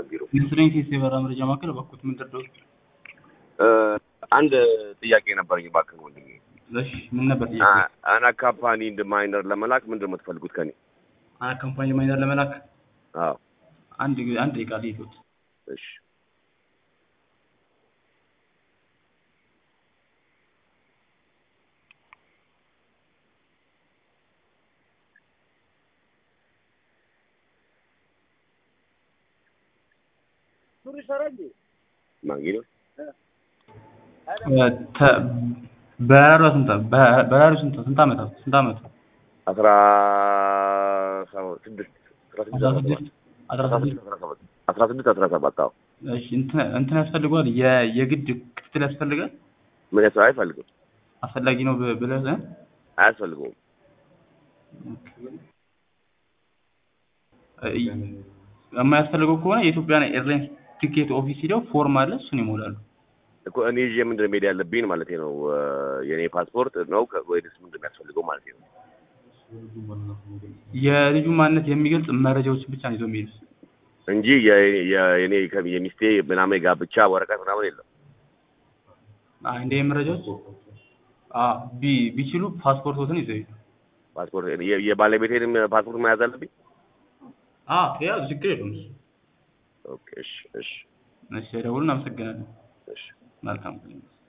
ቢሮ። ኢንሹራንስ የበራ መረጃ ማዕከል እባክዎት ምን ደርደው? እ፣ አንድ ጥያቄ ነበረኝ እባክህ ወንድሜ። እሺ ምን ነበር ጥያቄ? አ- አና ካምፓኒ እንደ ማይነር ለመላክ ምንድን ነው የምትፈልጉት ከኔ? አና ካምፓኒ ማይነር ለመላክ አዎ አንድ አንድ ደቂቃ ልይቶት። እሺ ማንጊ ነው ተ- በራሪዋ ስንት በ- በራሪው ስንት ስንት ዓመት ስንት ዓመት? አስራ ሰባ- ስድስት አስራ ስድስት አስራ አስራ ሰባት ስድስት አስራ አስራ ስድስት ስድስት አስራ ሰባት አስራ ስድስት አስራ ሰባት አዎ እሺ እንትን እንትን ያስፈልገዋል የ- የግድ ክትትል ያስፈልጋል ምን ያስ አይፈልግም አስፈላጊ ነው ብ- ብለህ እ? አያስፈልገውም እ- የማያስፈልገው ከሆነ የኢትዮጵያን ኤርላይንስ ቲኬት ኦፊስ ሂደው ፎርም አለ እሱን ይሞላሉ። እኮ እኔ ይዤ ምንድን ነው መሄድ ያለብኝ ማለት ነው እ፣ የኔ ፓስፖርት ነው ከ- ወይስ ምንድን ነው የሚያስፈልገው ማለት ነው የልጁ ማንነት የሚገልጽ መረጃዎችን ብቻ ነው ይዘው የሚሄዱት። እንጂ የ- የ- የኔ ከ- የሚስቴ ምናምን የጋብቻ ወረቀት ምናምን የለም አይ እንደ መረጃዎች አ ቢ- ቢችሉ ፓስፖርቶትን ይዘው ይሄዱ። ፓስፖርት የ- የባለቤቴንም ፓስፖርት መያዝ አለብኝ አ ያ ችግር የለውም እሱ። ኦኬ እሺ እሺ እሺ ደውሉን። አመሰግናለን። እሺ መልካም